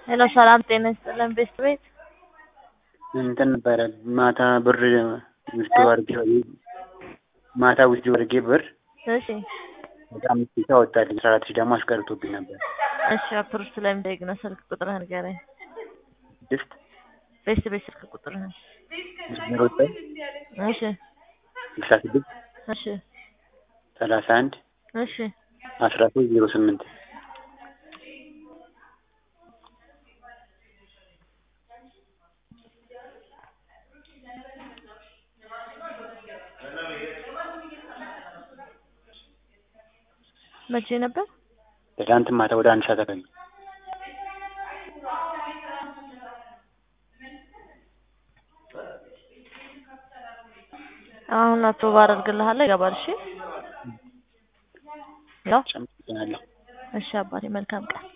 ሄሎ ሰላም ጤና ይስጥልን ቤት ቤት እንትን ነበረ ማታ ብር ውስጥ አድርጌ ማታ ውስጥ አድርጌ ብር እሺ ወደ አምስት ሺህ አወጣልኝ አስራ አራት ሺህ ደግሞ አስቀርቶብኝ ነበር። እሺ አፕር ስለሚጠይቅ ነው ስልክ ቁጥርህን ንገረኝ። ስድስት ቤት ቤት ስልክ ቁጥርህን ዜሮ ዘጠኝ እሺ ስልሳ ስድስት እሺ ሰላሳ አንድ እሺ አስራ ሶስት ዜሮ ስምንት መቼ ነበር? ትናንት ማታ ወደ አንድ ሰዓት አካባቢ አሁን አፕሮቭ አደርግልሃለሁ ይገባል። እሺ ያው ጨምጭናለሁ። እሺ አባቴ መልካም ቀን